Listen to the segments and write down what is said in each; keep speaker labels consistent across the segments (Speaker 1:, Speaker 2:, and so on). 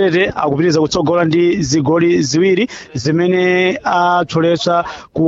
Speaker 1: detete akupitiriza kutsogola ndi zigoli ziwiri zimene atholetsa ku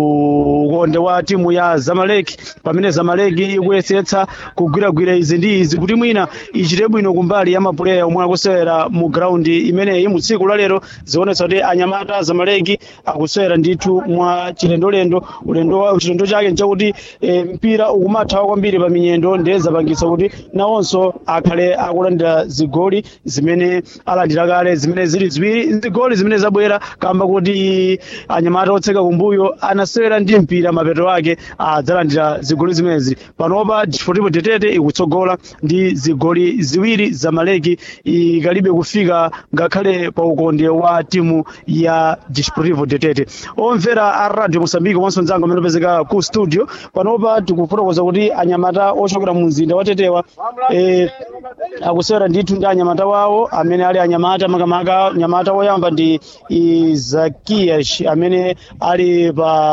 Speaker 1: ukonde wa timu ya zamaleki pamene zamaleki ikuyesetsa kugwiragwira izi ndi izi kuti mwina ichite bwino kumbali ya mapuleya omwe akusewera mu graundi imeneyi mu tsiku lalero zionetsa kuti anyamata zamaleki akusewera ndithu mwa chilendolendo ulendo wa- chilendo chake nchakuti e, mpira ukumathawa kwambiri pa minyendo ndiye zapangitsa kuti nawonso akhale akulandira zigoli zimene alandira kale zimene zili ziwiri zigoli zimene zabwera kamba kuti anyamata otseka kumbuyo anasewera ndi mpira mapeto ake adzalandira zigoli zimenezi panopa desportivo tetete ikutsogola ndi zigoli ziwiri zamaleki ikalibe kufika ngakhale pa ukonde wa timu ya desportivo tetete omvera a radio mosambike komanso mdzanga amene opezeka ku studio panopa tikufotokoza kuti anyamata ochokera mu mzinda wa tetewa eh, akusewera ndithu ndi anyamata wawo amene ali anyamata makamaka nyamata woyamba ndi izakiyash amene ali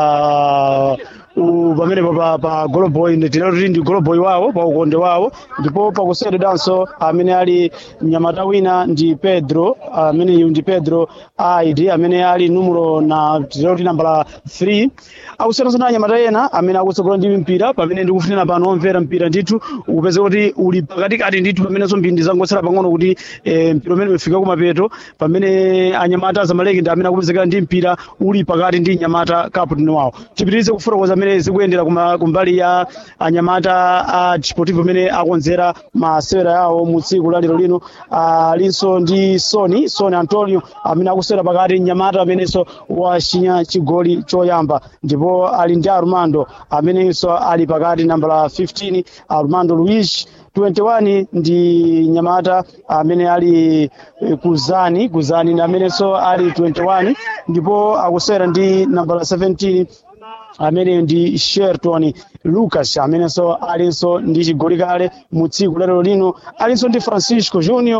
Speaker 1: pa u- pamene pa, pa, pa goloboy tinero tili ndi goloboy wawo pa ukonde wawo ndipo pakuseweredwanso amene ali mnyamata wina ndi pedro ameneyu ndi pedro aid amene ali numero na tinero tili nambala 3 akuseweranso ndi anyamata ena amene akutsogola ndi mpira pamene ndikufunira pano omvera mpira ndithu ukupeza kuti uli pakatikati ndithu pamenenso mbindi zangotsala pang'ono kuti eh, mpira umene ufika kumapeto pamene anyamata zamaleki ndi amene akupezekera ndi mpira uli pakati ndi nyamata kaputini wawo tipitirize kufotokoza amene zikuyendera kuma- kumbali ya anyamata a desportivo amene akonzera masewera yawo mu tsiku la lero lino alinso ndi soni soni antonio amene akusewera pakati nyamata amenenso wachinya chigoli choyamba ndipo ali ndi armando amenenso ali pakati nambala 15 armando luis 21 ndi nyamata amene ali eh, kuzani kuzani ndi amenenso ali 21 ndipo akusewera ndi nambala 17 amene ndi sherton lucas amenenso alinso ndi chigoli kale mu tsiku lero lino alinso ndi francisco junior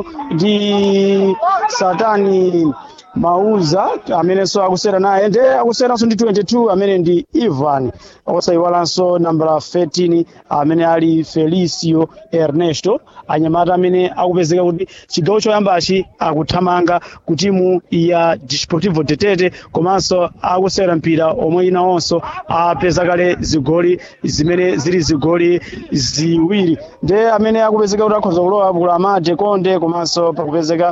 Speaker 1: ndi satani mauza amenenso akusera naye nde akuseranso ndi 22 amene ndi ivan osayiwalanso nambala 13 amene ali felicio ernesto anyamata amene akupezeka kuti chigawo choyambachi akuthamanga ku timu ya desportivo tetete komanso akusera mpira omwe inawonso apeza kale zigoli zimene zili zigoli ziwiri nde amene akupezeka kuti akhoza kulowa kula amade konde komanso pakupezeka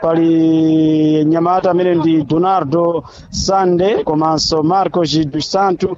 Speaker 1: pali nyamata amene ndi donardo sande komanso marco dos santo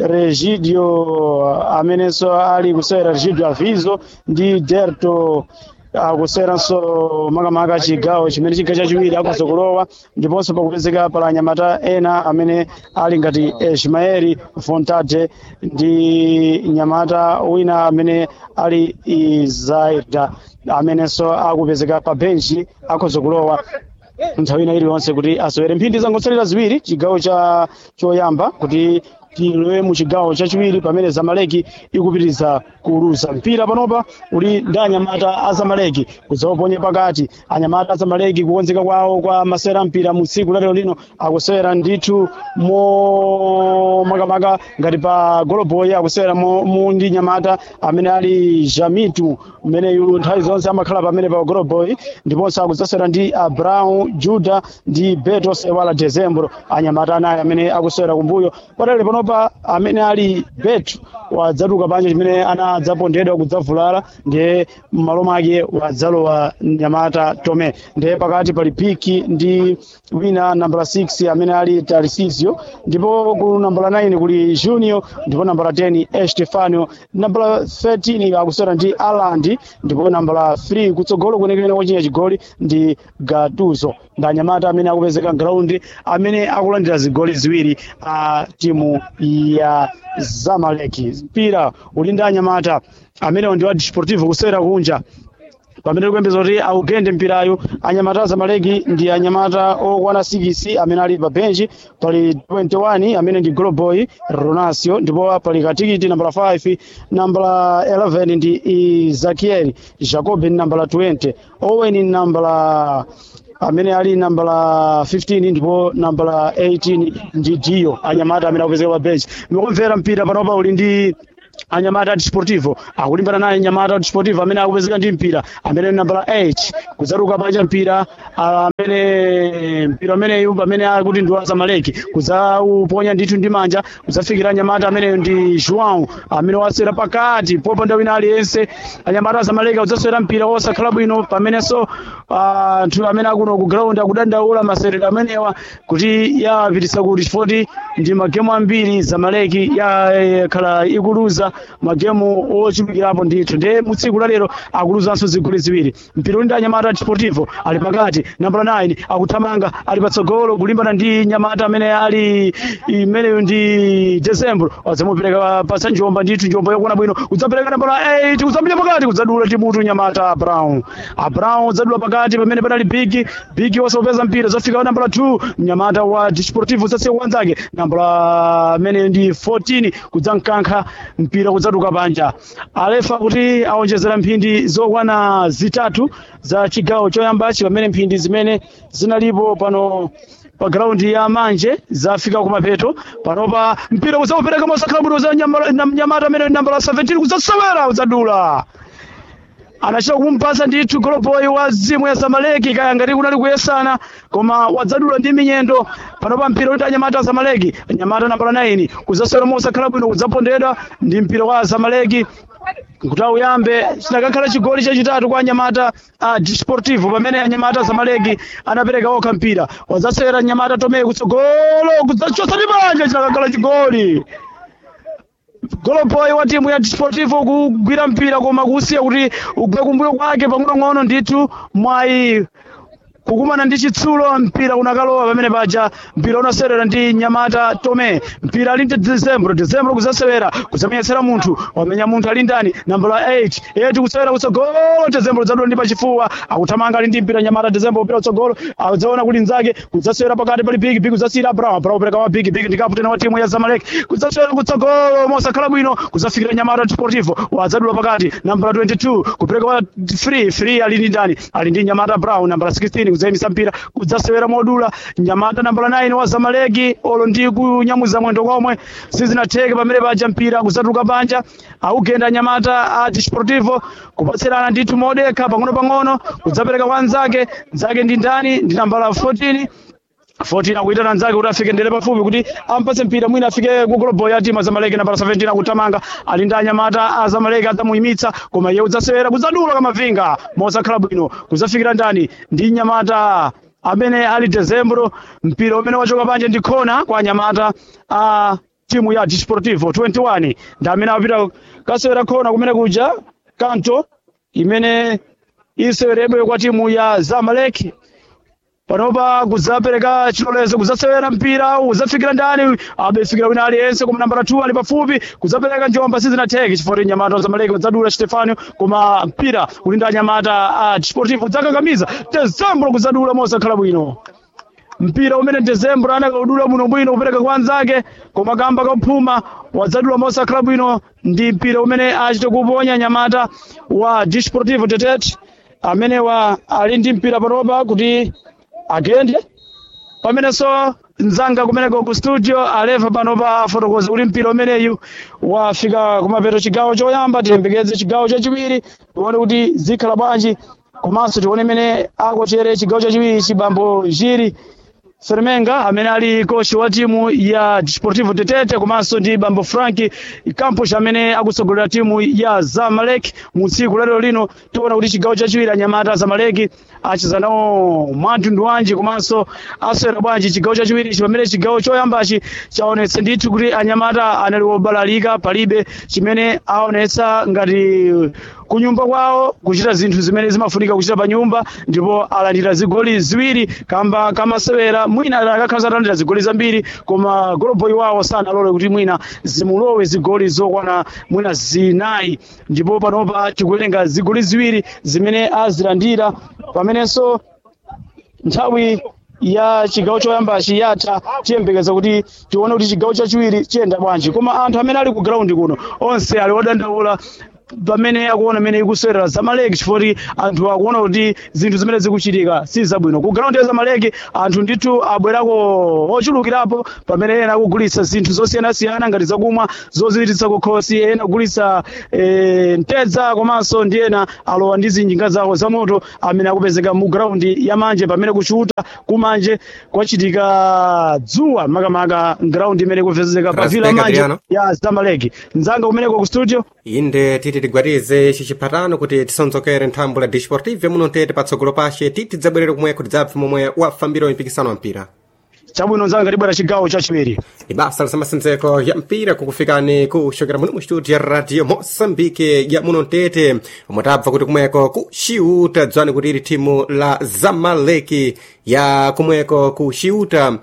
Speaker 1: regidio amenenso ali kusewera regidio aviso ndi derto akuseranso makamaka chigawo chimene chigawo chachiwiri akhoza kulowa ndiponso pakupezeka pala anyamata ena amene ali ngati ismaeli fontate ndi nyamata wina amene ali izaida amenenso akupezeka pa benchi akhoza kulowa nthawi ina iliyonse kuti asewere mphindi zangotsalira ziwiri chigawo cha choyamba kuti tilowe mu chigawo chachiwiri pamene zamaleki ikupitiriza kuluza mpira panopa uli ndi anyamata a zamaleki kudzawaponye pakati anyamata a zamaleki kukonzeka kwawo kwa masewera mpira mu tsiku lalero lino akusewera ndithu mo makamaka ngati pa goloboy akusewera mo mu ndi nyamata amene ali jamitu mmeneyu nthawi zonse amakhala pamene pa goloboy ndiponso akudzasewera ndi abraão juda ndi beto sewala dezembro anyamata anayi amene akusewera kumbuyo patali panopa amene ali beto wadzatuka panja chimene anadzapondedwa kudzavulala ndiye m'malo mwake wadzalowa nyamata tome ndiye pakati pali piki ndi wina nambala 6 amene ali tarisizio ndipo ku nambala 9 kuli junior ndipo nambala 10 estefano nambala 13 akusewera ndi alandi ndipo nambala 3 kutsogolo kwenikweni wochinya chigoli ndi gatuzo ndi anyamata amene akupezeka ground amene akulandira zigoli ziwiri a timu ya zamaleki mpira uli ndi anyamata amenewo ndi wa desportivo kusewera kunja pamene tikuyembeza kuti augende mpirayo anyamata zamaleki ndi anyamata okwana 6 amene ali pa benchi pali 21 amene ndi goloboy ronasio ndipo pali katikiti nambala 5 nambala 11 ndi izakieli jacob ni nambala 20 owen ni nambala amene ali nambala 15 ndipo nambala 18 ndi dio anyamata amene akupezeka pa benchi ndikumvera mpira panopa uli ndi anyamata desportivo akulimbana naye nyamata desportivo amene akupezeka ndi mpira amene nambala 8 kudzaruka panja mpira amene amene mpira umeneyu pamene akuti ndi wa zamaleki kudzauponya ndithu ndi manja kudzafikira nyamata ameneyo ndi joão amene wasewera pakati popanda wina aliyense anyamata a zamaleki kudzasewera mpira wosakhala bwino pamenenso anthu amene akuno ku ground akudandaula maserero amenewa kuti yapitisa kuti chifoti ndi magemu ambiri zamaleki yakhala ikuluza magemu ochulukirapo ndithu ndiye mu tsiku la lero akuluzanso zigoli ziwiri mpira uli ndi anyamata deportivo ali pakati nambala 9 akuthamanga ali patsogolo kulimbana ndi nyamata amene ali imeneyo ndi decembro adzamupereka pasa njomba ndithu njomba yokuona bwino udzapereka nambala 8 udzapita pakati kudzadula timutu nyamata a brown a brown udzadula pakati pamene panali big big wosapeza mpira zafika nambala 2 nyamata wa desportivo udzasiya kuwanzake nambala ameneyo ndi 14 kudzamkankha mpira kudzatuka panja alefa kuti aonjezera mphindi zokwana zitatu za chigawo choyambachi pamene mphindi zimene zinalipo pano pa graundi ya manje zafika kumapeto panopa mpira udzaupereka mosakhala bwino za nyamata amene nambala 17 kudzasewera udzadula anachita kumumpasa ndithu goloboyi wa zimu ya zamaleki kaya ngati kunali kuyesana koma wadzadula ndi minyendo panopa mpira uti anyamata a zamaleki anyamata nambala 9 kudzasewera mosakhala bwino kudzapondedwa ndi mpira wa zamaleki kuti auyambe chinakakhala chigoli chachitatu kwa anyamata a desportivo pamene anyamata a zamaleki anapereka okha mpira wadzasewera anyamata tomeye kutsogolo kudzachotsa ndi manja chinakakhala chigoli goloboyi wa timu ya desportivo kugwira mpira koma kusiya kuti ugwe kumbuyo kwake pang'onong'ono ndithu mwayi kukumana ndi chitsulo mpira unakalowa pamene paja mpira unasewera ndi nyamata tome mpira ali ndi decembro decembro kudzasewera kudzamenyesera munthu wamenya munthu ali ndani nambala 8 8 kusewera kutsogolo decembro dzadula ndi pachifuwa akuthamanga ali ndi mpira nyamata decembro upira kutsogolo adzaona kuti nzake kudzasewera pakati pali big big kudzasiyira brown brown upereka wa big big ndi kaputena wa timu ya zamalek kudzasewera kutsogolo mosakhala bwino kudzafikira nyamata deportivo wadzadula pakati nambala 22 kupereka wa free free ali ndi ndani ali ndi nyamata brown nambala 16 kudzayimisa mpira kudzasewera modula nyamata nambala 9 wa zamaleki olo ndi kunyamuza mwendo komwe sizinatheke pamene paja mpira kudzatuluka panja augenda nyamata a desportivo kupatserana ndithu modekha pang'ono pang'ono kudzapereka kwa nzake nzake ndi ndani ndi nambala 14 14 akuitana nzake kuti afike ndere pafupi kuti ampase mpira mwina afike ku goloboyi ya timu ya zamaleki nambala 17 akutamanga ali ndi anyamata a zamaleki adzamuyimitsa koma iye udzasewera kudzadula kamavinga mosakhala bwino kudzafikira ndani ndi nyamata amene ali decembro mpira umene wachoka panja ndi khona kwa anyamata a timu ya desportivo 21 ndi amene apita kasewera khona kumene kuja kanto imene iseweredwe kwa timu ya zamaleki panopa kudzapereka chilolezo kudzasewera mpira udzafikira ndani abefikira wina aliyense koma nambala 2 ali pafupi kudzapereka njomba sizinatheke chifukwa nyamata zamaleki kudzadula stefano koma mpira uli ndi anyamata a desportivo udzakakamiza decembro kudzadula mosakhala bwino mpira umene decembro anakaudula bwino bwino kupereka kwa anzake koma kamba kaphuma wadzadula mosakhala bwino ndi mpira umene achite kuponya nyamata wa desportivo tetet amene wa ali ndi mpira panopa kuti agende pamenenso mzanga kumeneko ku studio aleva pano pa fotokozi uli mpira umeneyu wafika kumapeto chigawo choyamba tiyembekeze chigawo chachiwiri tione kuti zikhala bwanji komanso tione imene akotere chigawo chachiwiri chibambo jiri Fermenga amene ali kochi wa timu ya Desportivo Tetete komanso ndi Bambo Frank Campos amene akutsogolera timu ya Zamalek mu tsiku lero lino tiona kuti chigawo chachiwiri anyamata Zamalek achiza nawo mwantundu wanji komanso aswera bwanji chigawo chachiwiri pamene chigawo choyambachi chaonetsa ndithu kuti anyamata anali obalalika palibe chimene aonetsa ngati kunyumba kwawo kuchita zinthu zimene zimafunika kuchita pa nyumba ndipo alandira zigoli ziwiri kamba kamasewera mwina akakhala atalandira zigoli zambiri koma goloboyi wawo sanalole kuti mwina zimulowe zigoli zokwana mwina zinayi ndipo panopa tikuwerenga zigoli ziwiri zimene azilandira pamenenso nthawi ya chigawo choyambachi yatha tiyembekeza kuti tione kuti chigawo chachiwiri chiyenda bwanji koma anthu amene ali ku ground kuno onse ali odandaula pamene akuona mene ikusewera zamaleki chifukwa anthu akuona kuti zinthu zimene zikuchitika si zabwino ku ground ya zamaleki anthu ndithu abwerako ochulukirapo pamene ena akugulitsa zinthu zosiyanasiyana ngati zakumwa zoziritsa kukhosi ena kugulitsa eh, ntedza komanso ndi ena alowa ndi zinjinga zawo zamoto amene akupezeka mu ground ya manje pamene kuchuta kumanje kwachitika dzuwa makamaka ground imene ikupezeka pa vila
Speaker 2: Rasbeka
Speaker 1: manje
Speaker 2: Adriano.
Speaker 1: ya zamaleki mzanga kumeneko ku studio
Speaker 2: inde titi tigwatize ici chiphatano kuti tisonzokere nthambo la disportive muno tete patsogolo pashe titi tidzabwerere kumwe kuti dzabve momwe wafambira mpikisano wa mpira
Speaker 1: chabwino mzanga tibwera chigawo chachiwiri
Speaker 2: ni basa lisamasenzeko ya mpira kukufikani kuxokera muno mu studio ya radio moçambique ya muno tete omwe tabva kuti kumweko kuxiuta dzwani kuti ili thimu la zamaleki ya kumweko kuxiuta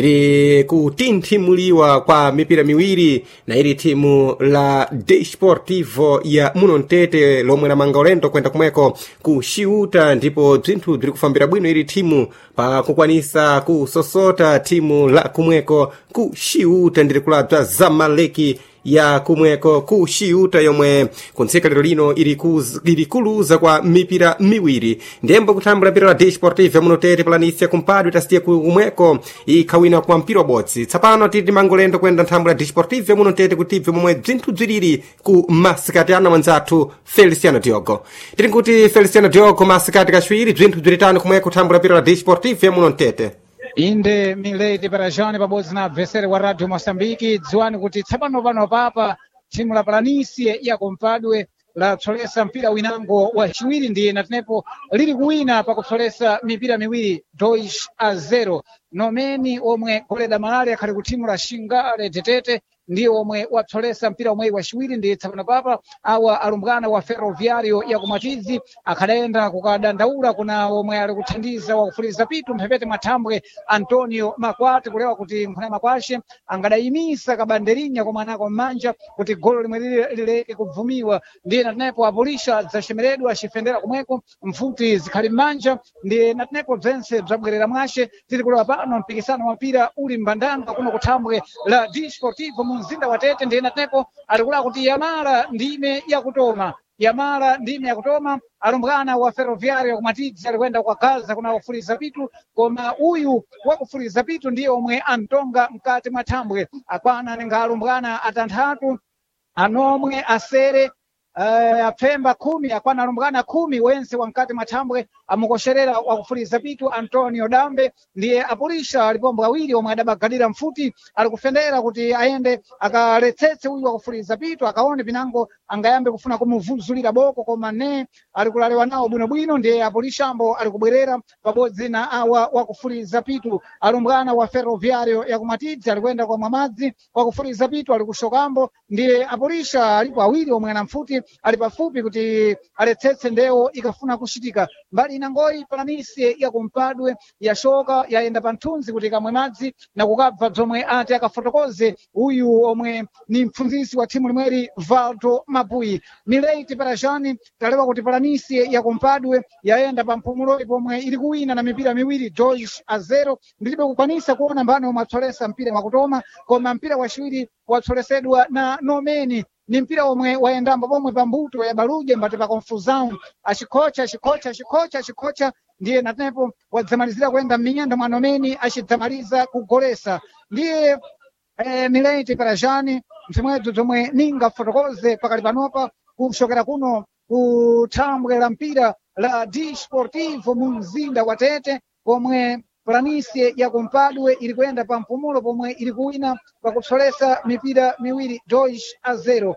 Speaker 2: ili kutinthimuliwa kwa mipira miwiri na ili thimu la desportivo ya muno mtete lomwe lamanga ulendo kwenda kumweko kuxiuta ndipo bzinthu bziri kufambira bwino ili thimu pa kukwanisa kusosota thimu la kumweko kuxiuta ndiri kulabza zamaleki ya kumweko kuxiuta yomwe kuntsika lero lino ili kuz- ili kuluza kwa mipira miwiri ndembo kuthambula mpira la desportive muno tete palanisia kumpadwe tasiye kumweko ikhawina kwa mpira wabodzi tsapano titi mangolendo kwenda nthambo la desportive muno tete kuti tibve momwe bzinthu bziriri ku masikati ana mwanzathu feliciano diogo tiri kuti feliciano diogo masikati kaciwiri bzinthu bziritano kumweko kuthambula mpira la desportive muno tete
Speaker 3: inde milady parajani pabodzi na abvesere wa radio moçambique dziwani kuti tsapano pano papa thimu la palanisie ya kompadwe lapsolesa mpira winango wa chiwiri ndiye natenepo liri kuwina pakupsolesa mipira miwiri dois a zero nomeni omwe goleda malale akhali ku thimu la xingale tetete ndiye omwe wapsolesa mpira omweyi waciwiri ndiye tsapano papa awa alumbwana wa ferroviario ya kumatizi akhadayenda kukadandaula kuna omwe ali kuthandiza wakufuliza pitu mphepete mwathambwe antonio makwati kulewa kuti nkhuna makwashe angadayimisa kabanderinya komwe anako m'manja kuti golo limwe lili lileke kubvumiwa ndiye natenepo apulisha zacemeredwa acifendera kumweko mfuti zikhali m'manja ndiye natenepo bzense bzabwerera mwashe tiri kulewa pano mpikisano wa mpira uli mbandanga kuno kuthambwe la disportivo mu mzinda wa tete ndiye natenepo ali kulaa kuti yamala ndime yakutoma yamala ndime yakutoma alumbwana wa ferroviario kumatidzi alikwenda kwa gaza kuna wafuliza pitu koma uyu wakufuliza pitu ndiye omwe antonga mkati mwa thambwe akwana ninga alumbwana atanthatu anomwe asere uh, apfemba khumi akwana alumbwana khumi wense wankati mathambwe amukosherera wakufuliza pitu antonio dambe ndiye apulisha alipombo awiri omwe adabagalira mfuti ali kufendera kuti ayende akaletsetse uyu wakufuliza pitu akaone pinango angayambe kufuna kumuvuzulira boko koma ne ali kulalewa nawo bwinobwino ndiye apulishambo ali kubwerera pabodzi na awa wakufuliza pitu alumbwana wa ferroviario yakumatidzi ali kuyenda kwa mwamadzi wakufuliza pitu ali kushokambo ndiye apulisha alipo awiri omwe ana mfuti ali pafupi kuti aletsetse ndewo ikafuna kuchitika mbali inangoyi palanisi ya kumpadwe yashoka yayenda pa mthunzi kuti ikamwe madzi na kukabva bzomwe ati akafotokoze uyu omwe ni mpfunzisi wa thimu limweri valdo mapuyi mileiti parajani talewa kuti palanisi ya kumpadwe yayenda pa mpumuloyi pomwe ili kuwina na mipira miwiri joish a zero ndilibe kukwanisa kuona mbani omwe atsolesa mpira mwakutoma koma mpira waciwiri watsolesedwa na nomeni ni mpira omwe wayendamba pomwe pa mbuto ya baluje mbati pa confusão acikhocha acikhocha acikhocha acikhocha ndiye natenepo wadzamalizira kuyenda m'minyendo mwa nomeni acidzamaliza kugolesa ndiye eh, mileti parajani mfimwedzo zomwe ninga fotokoze pakali panopa kushokera kuno kuthambwe la mpira la disportivo mu mzinda wa tete pomwe planisie ya kumpadwe ili kuyenda pa mpumulo pomwe ili kuwina pakupsolesa mipira miwiri dois a zero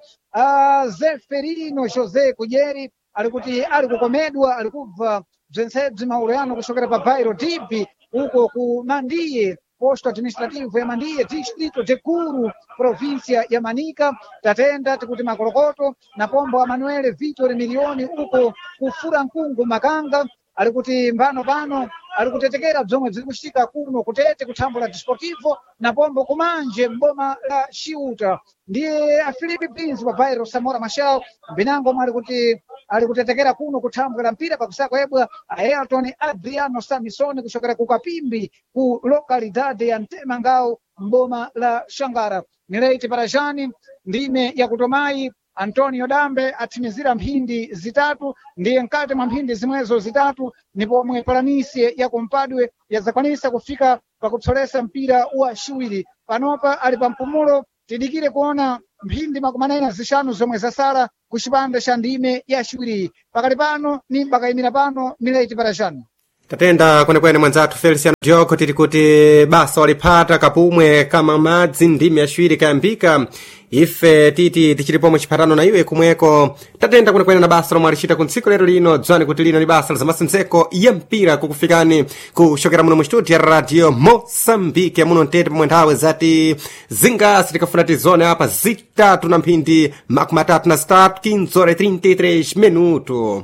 Speaker 3: a zeferino josé kujeri ali kuti ali kukomedwa ali kubva bzensebzi maulo yano kushokera pa bairo dipi uko ku mandiye posto administrativo ya mandiye distrito de kuru província ya manika tatenda tikuti makolokoto na pombo a manuele vitor milioni uko kufura nkungu makanga ali kuti mbano pano ali kutetekera bzomwe bziri kuchitika kuno kutete kuthambo la disportivo na pombo kumanje mboma la ciuta ndiye afilipe prince wa bairo samora machel mbinango omwe ali kuti ali kutetekera kuno kuthambo la mpira pakusaka ebwa aelton adriano samisoni kuchokera ku kapimbi ku lokalidade ya mtemangao mboma la xangara mileiti parajani ndime yakutomayi antonio dambe athimizira mphindi zitatu ndiye mkati mwa mphindi zimwezo zitatu ni pomwe palanisi ya kumpadwe yazakwanisa kufika pakupsolesa mpira wa ciwiri panopa ali pa mpumulo tidikire kuona mphindi makumi anayi na zixanu zomwe zasala ku cipande ca ndime ya ciwiri pakali pano ni bakayimira pano mileti parajani
Speaker 2: tatenda kwenekwene mwanzathu feliciano diogo tiri kuti basa waliphata kapumwe kama madzi ndimi yaciwiri kayambika ife titi tichili pomwe chiphatano na iwe kumweko tatenda kwenekwene na basa lomwe alicita ku ntsiku lero lino dzwani kuti lino ni basa la zamasendzeko ya mpira kukufikani kuxokera muno mu studio ya radio moçambique muno mtete pomwe nthawe zati zingasi tikafuna tizone apa zitatu na mphindi makumi atatu na zitatu 15 horas 33 minuto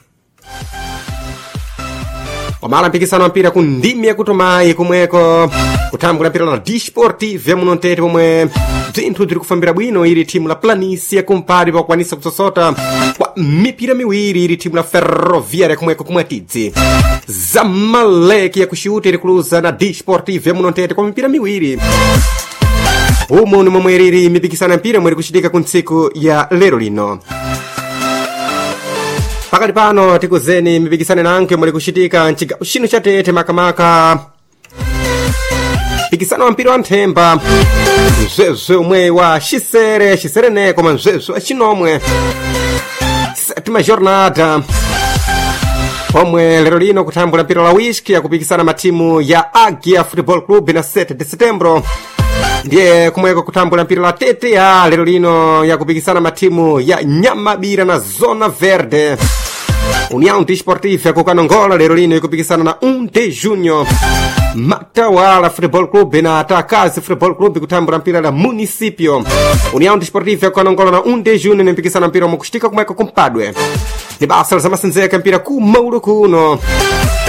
Speaker 2: wamala mpikisano wa mpira ku ndimi yakutumayi kumweko kutambula mpira la disportive muno mtete pomwe bzinthu bziri kufambira bwino ili thimu la planisi yakumpali pakukwanisa kutsosota kwa mipira miwiri ili thimu la ferroviária kumweko kumwatidzi zamaleki yakuxiuta ili kuluza na disportive muno mtete kwa mipira miwiri umu ni momwe ilili mipikisano ya mpira omwe iri kuchitika ku ntsiku ya lero lino pakali pano tikuzeni mipikisano nanke muli kuchitika mcigawo chino cha tete makamaka mpikisano wa mpira wa nthemba mzwezwe umwe wa xisere xisere koma mzwezwe wa cinomwe sétima jornada pomwe lero lino kutambula mpira la whisky yakupikisana matimu ya agia football club na 7 de setembro ndiye kumweko kutambula mpira la tta lero lino yakupikisana matimu ya nyamabira na zona verde união desportiva yakukanongola lero lino ikupikisana na 1 de junho matawala football club na atakazi football club kutambula mpira la municipio união desportiva yakukanongola na 1 de junho nimpikisana mpira omwe kuchitika kumweko kumpadwe ni basa la zamasendzeka mpira ku maulu kuno